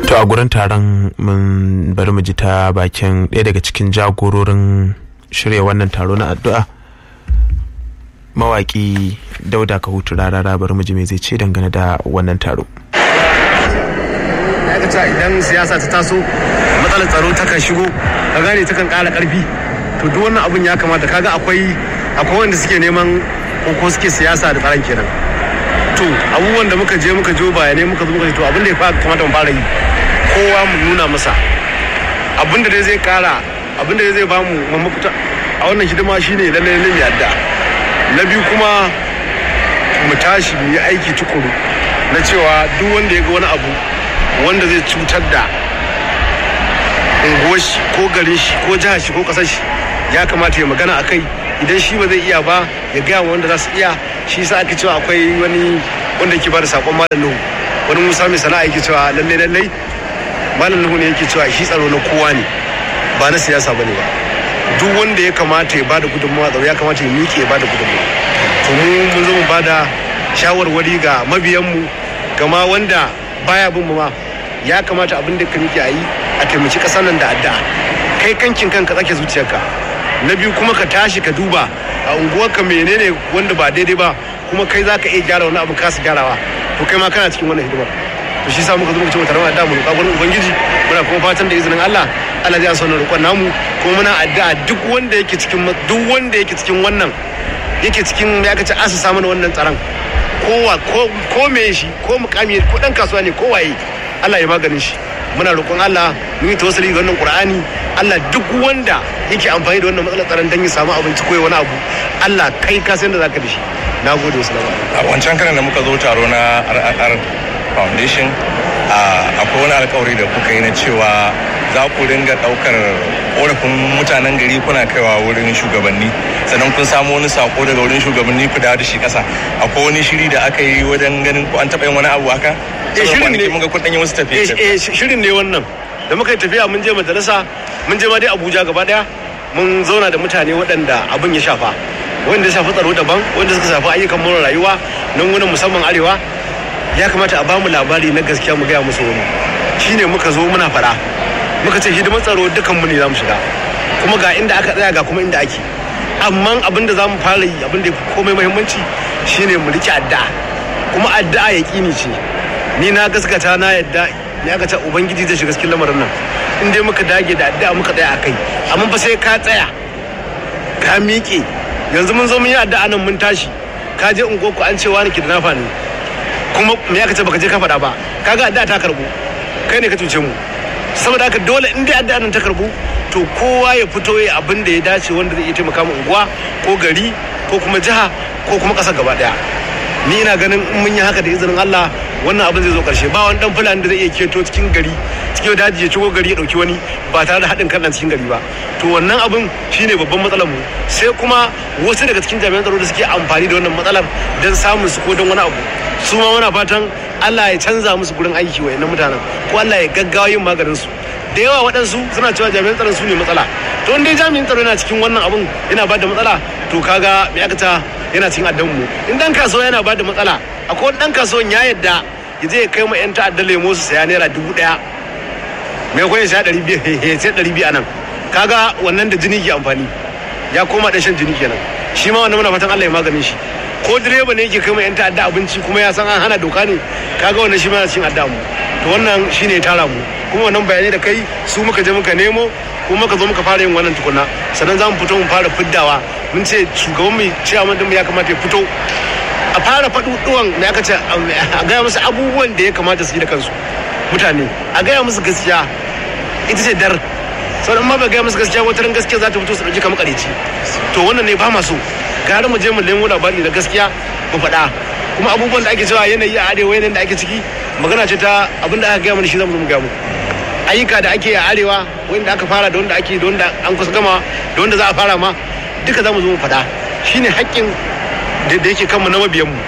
to a gurin taron mun bari mu ji ta bakin ɗaya daga cikin jagororin shirya wannan taro na addu'a mawaki dauda ka hutu rarara bari mu ji me zai ce dangane da wannan taro aikata idan siyasa ta taso matsalar tsaro ta kan shigo ka gane ta kan ƙara ƙarfi to duk wannan abun ya kamata kaga akwai akwai wanda suke neman ko suke siyasa da tsaron kenan to abubuwan da muka je muka jo bayanai muka zo muka ce to abin da ya kamata mu fara yi kowa mu nuna masa abin da dai zai kara abin da zai bamu mafita a wannan hidima shine lalle lalle mu yadda na biyu kuma mu tashi mu yi aiki tukuru na cewa duk wanda ya ga wani abu wanda zai cutar da unguwar shi ko garin shi ko jihar shi ko kasar shi ya kamata ya magana a kai idan shi ba zai iya ba ya gaya wa wanda za su iya shi sa ake cewa akwai wani wanda yake ba da sakon malam nuhu wani musa mai sana'a yake cewa lalle lalle malam nuhu ne yake cewa shi tsaro na kowa ne ba na siyasa bane ba duk wanda ya kamata ya bada gudunmawa tsaro ya kamata ya miƙe ya bada gudunmawa to mu mun zo mu bada shawarwari ga mabiyanmu gama wanda baya bin mu ma ya kamata abin da ka miƙe a yi a taimaki ƙasar nan da addu'a kai kankin kanka tsake zuciyarka na biyu kuma ka tashi ka duba a unguwarka menene wanda ba daidai ba kuma kai za ka iya gyara wani abu kasa gyarawa to kai ma kana cikin wannan hidimar to shi sa muka zo muka ce tare da mu roƙa gurin ubangiji muna kuma fatan da izinin Allah Allah zai sanar roƙon namu kuma muna addu'a duk wanda yake cikin duk wanda yake cikin wannan yake cikin ya kace asasa mana wannan tsaron kowa ko ko me shi ko mukami ko dan kasuwa ne ko waye Allah ya maganin shi muna roƙon Allah mun yi tawassuli ga wannan Qur'ani Allah duk wanda yake amfani da wannan matsalar tsaron dan ya samu abinci ko wani abu Allah kai ka san da zaka da shi nagode wasu a wancan karan da muka zo taro na RRR Foundation akwai wani alkawari da kuka yi na cewa za ku ringa daukar korafin mutanen gari kuna kaiwa wurin shugabanni sannan kun samu wani sako daga wurin shugabanni ku dawo da shi kasa akwai wani shiri da aka yi wajen ganin ko an taɓa yin wani abu haka eh shirin ne mun ga kun yi wasu tafiye eh shirin ne wannan da muka yi tafiya mun je majalisa mun je ma dai Abuja gaba daya mun zauna da mutane waɗanda abin ya shafa wanda ya shafi tsaro daban wanda suka shafi ayyukan more rayuwa nan wani musamman arewa ya kamata a bamu labari na gaskiya mu gaya musu wani shine muka zo muna fara muka ce hidimar tsaro dukan mu ne za mu shiga kuma ga inda aka tsaya ga kuma inda ake amma abin da za mu fara yi abin da ya fi komai muhimmanci shine mu rike addu'a kuma addu'a ya kini ce ni na gaskata na yadda ya ga ta ubangiji zai shiga cikin lamarin nan in dai muka dage da addu'a muka tsaya akai amma fa sai ka tsaya ka miƙe yanzu mun zo mun yi addu'a nan mun tashi ka je ungoku an ce wani ki da nafa ne kuma me aka ce baka je ka faɗa ba kaga addu'a ta karbu kai ne ka cuce mu saboda haka dole in dai addu'a nan ta karbu to kowa ya fito ya abin da ya dace wanda zai iya taimaka mu unguwa ko gari ko kuma jiha ko kuma ƙasa gaba ɗaya ni ina ganin in mun yi haka da izinin Allah wannan abin zai zo karshe ba wani dan fulani da zai iya keto cikin gari cikin daji ya cigo gari ya dauki wani ba tare da haɗin kan cikin gari ba to wannan abin shine babban matsalar mu sai kuma wasu daga cikin jami'an tsaro da suke amfani da wannan matsalar don samun su ko don wani abu su ma muna fatan Allah ya canza musu gurin aiki wa mutanen ko Allah ya gaggawa yin maganin su da yawa waɗansu suna cewa jami'an tsaron su ne matsala to in dai jami'in tsaro yana cikin wannan abun yana ba da matsala to kaga me aka ta yana cikin addan mu in dan kasuwa yana ba da matsala akwai wani dan kasuwan ya yadda ya je ya kai ma yan ta'adda lemo su saya naira dubu ɗaya mai kwan ya sha ɗari biyu sai ɗari biyu a nan kaga wannan da jini ke amfani ya koma ɗan shan jini kenan shi ma wannan muna fatan Allah ya maganin shi ko direba ne yake kai ma yan ta'adda abinci kuma ya san an hana doka ne kaga wannan shi ma yana cikin adda mu to wannan shine ya tara mu kuma wannan bayanai da kai su muka je muka nemo kuma muka zo muka fara yin wannan tukuna sannan za mu fito mu fara fiddawa mun ce shugaban mu ciyaman din ya kamata ya fito a fara faɗuɗuwan da aka ce a gaya musu abubuwan da ya kamata su yi da kansu mutane a gaya musu gaskiya ita ce dar sauran ma ba gaya musu gaskiya wata ran gaskiya za ta fito su ɗauki kamar ƙareci to wannan ne ba ma so gara mu je mu nemo labari da gaskiya mu faɗa kuma abubuwan da ake cewa yanayi a arewa yanayin da ake ciki magana ce ta abin da aka gaya mana shi zamu zo mu gaya mu ayyuka da ake a arewa wanda aka fara da wanda ake da wanda an kusa gama da wanda za a fara ma duka zamu zo mu faɗa shine haƙƙin da yake kanmu na mabiyanmu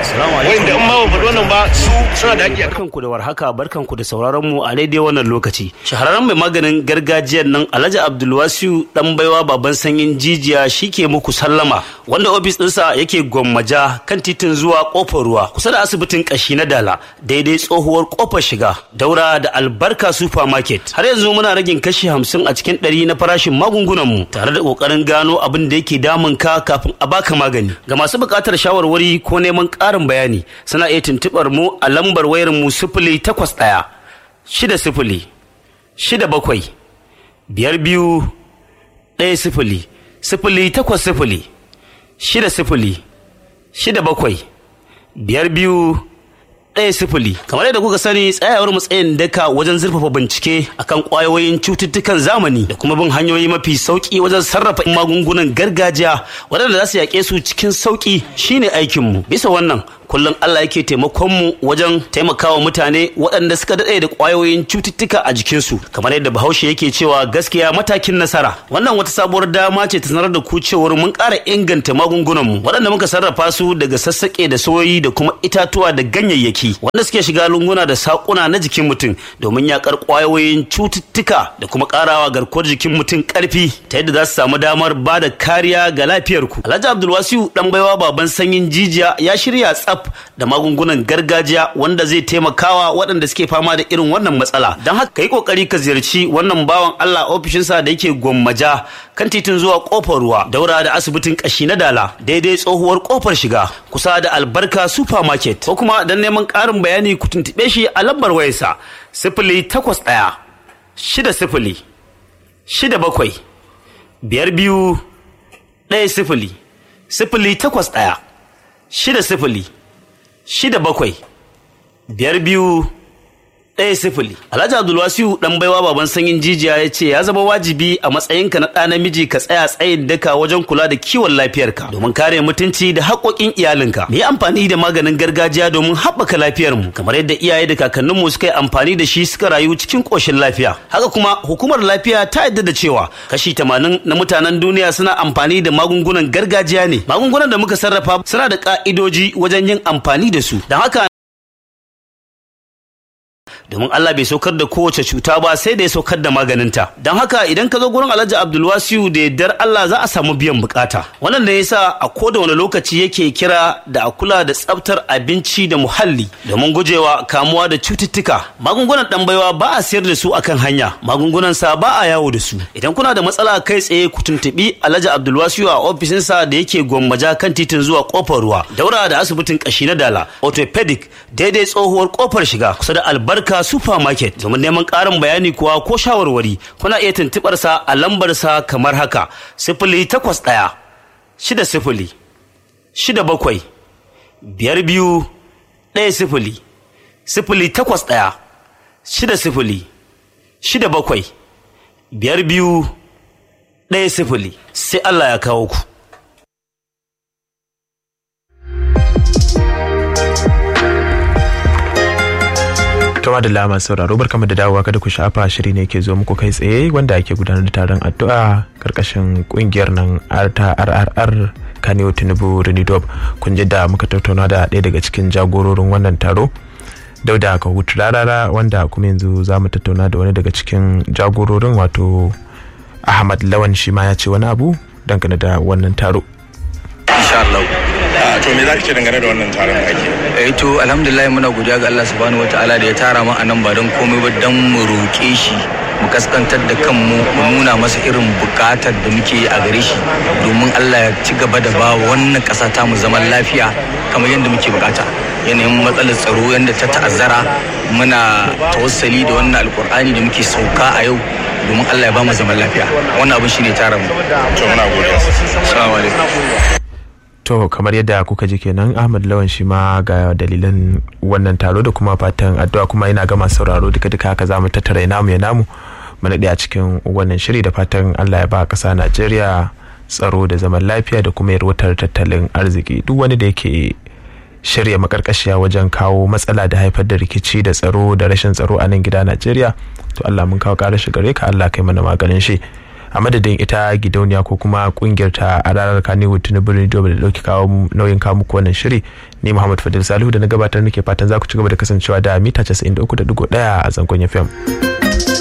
wanda in ma ban faɗi wannan ba su suna da haƙƙi a barkanku da warhaka barkanku da sauraron mu a daidai wannan lokaci shahararren mai maganin gargajiyar nan alhaji abdulwasiu dan baiwa baban sanyin jijiya shike muku sallama wanda ofis ɗinsa yake gwammaja kan titin zuwa kofar ruwa kusa da asibitin kashi na dala daidai tsohuwar kofar shiga daura da albarka supermarket har yanzu muna ragin kashi hamsin a cikin ɗari na farashin magungunan mu tare da ƙoƙarin gano abin da yake damun ka kafin a baka magani ga masu buƙatar shawarwari ko neman ƙarin bayani suna iya tuntuɓar mu a lambar wayar mu sifili takwas ɗaya shida sifili shida bakwai biyar biyu ɗaya sifili sifili takwas sifili shida sifili shida bakwai biyar biyu ɗaya sifili kamar yadda kuka sani tsayawar matsayin daka wajen zurfafa bincike akan ƙwayoyin cututtukan zamani da kuma bin hanyoyi mafi sauƙi wajen sarrafa magungunan gargajiya waɗanda za su yaƙe su cikin sauƙi shine aikinmu bisa wannan kullum Allah yake taimakon mu wajen taimakawa mutane waɗanda suka daɗe da ƙwayoyin cututtuka a jikinsu kamar yadda bahaushe yake cewa gaskiya matakin nasara wannan wata sabuwar dama ce ta sanar da ku cewar mun ƙara inganta magungunan mu waɗanda muka sarrafa su daga sassaƙe da soyoyi da kuma itatuwa da ganyayyaki wanda suke shiga lunguna da saƙuna na jikin mutum domin yaƙar ƙwayoyin cututtuka da kuma ƙarawa garkuwar jikin mutum ƙarfi ta yadda za su samu damar ba da kariya ga lafiyarku alhaji abdulwasiu ɗan baiwa baban sanyin jijiya ya shirya tsaf da magungunan gargajiya wanda zai taimakawa waɗanda suke fama da irin wannan matsala don haka ka yi ƙoƙari ka ziyarci wannan bawan Allah ofishinsa da yake gwammaja kan titin zuwa ƙofar ruwa daura da asibitin ƙashi na dala daidai tsohuwar ƙofar shiga kusa da albarka supermarket ko kuma don neman ƙarin bayani ku tuntuɓe shi a lambar wayarsa sifili takwas ɗaya shida sifili shida bakwai biyar biyu ɗaya sifili sifili takwas ɗaya shida sifili shida bakwai biyar biyu ɗaya sifili alhaji abdulwasiu ɗan baiwa baban sanyin jijiya ya ce ya zama wajibi a matsayinka na ɗa namiji ka tsaya tsayin daka wajen kula da kiwon lafiyarka domin kare mutunci da haƙoƙin iyalinka mu yi amfani da maganin gargajiya domin haɓaka lafiyarmu kamar yadda iyaye da kakanninmu suka yi amfani da shi suka rayu cikin ƙoshin lafiya haka kuma hukumar lafiya ta yadda da cewa kashi tamanin na mutanen duniya suna amfani da magungunan gargajiya ne magungunan da muka sarrafa suna da ƙa'idoji wajen yin amfani da su don haka domin Allah bai saukar da kowace cuta ba sai da ya saukar da maganinta don haka idan ka zo gurin Alhaji Abdulwasiu da yardar Allah za a samu biyan bukata wannan da yasa a koda wani lokaci yake kira da a kula da tsaftar abinci da muhalli domin gujewa kamuwa da cututtuka magungunan dan baiwa ba a sayar da su akan hanya magungunan sa ba a yawo da su idan kuna da matsala kai tsaye ku tuntubi Alhaji Abdulwasiu a ofishinsa da yake gwammaja kan titin zuwa kofar ruwa daura da asibitin kashi na dala orthopedic daidai tsohuwar kofar shiga kusa da albarka supermarket domin neman ƙarin bayani kuwa ko shawarwari kuna iya tuntuɓar sa a lambar sa kamar haka sifili takwas ɗaya shida sifili shida bakwai biyar biyu ɗaya sifili sifili takwas ɗaya shida sifili shida bakwai biyar biyu ɗaya sifili sai Allah ya kawo ku. Tuma da lama sauraro barkamu da dawowa kada ku shafa shiri ne ke zo muku kai tsaye wanda ake gudanar da taron addu'a karkashin kungiyar nan ta RRR Kaneo Tinubu Renidob kun ji da muka tattauna da ɗaya daga cikin jagororin wannan taro Dauda Kahutu Rarara wanda kuma yanzu za mu tattauna da wani daga cikin jagororin wato Ahmad Lawan shi ma ya ce wani abu dangane da wannan taro. insha Allah to me za ka ce dangane da wannan taron da ake eh to alhamdulillah muna godiya ga Allah subhanahu wataala da ya tara mu a nan ba don komai ba don mu roƙe shi mu kaskantar da kanmu mu nuna masa irin bukatar da muke a gare shi domin Allah ya ci gaba da ba wannan ƙasa ta mu zaman lafiya kamar yadda muke bukata yanayin matsalar tsaro yadda ta ta'azzara muna tawassali da wannan alkur'ani da muke sauka a yau domin Allah ya ba mu zaman lafiya wannan abin shine tara mu to muna godiya assalamu alaikum To kamar yadda kuka ji kenan Ahmad Lawan shi ma ga dalilan wannan taro da kuma fatan addu'a kuma ina gama sauraro duka duka haka zamu tattara namu ya namu mu naɗe a cikin wannan shiri da fatan Allah ya ba ƙasa Najeriya tsaro da zaman lafiya da kuma yarwatar tattalin arziki duk wani da yake shirya makarkashiya wajen kawo matsala da haifar da rikici da tsaro da rashin tsaro a nan gida Najeriya to Allah mun kawo ƙarar shi gare ka Allah kai mana maganin shi a madadin ita gidauniya ko kuma kungiyar ta a ranar kanewu tinubu radio da dauki kawo nauyin kawo muku wannan shiri ni muhammad fadil salihu da na gabatar nake fatan za ku ci gaba da kasancewa da mita 93.1 a zangon fm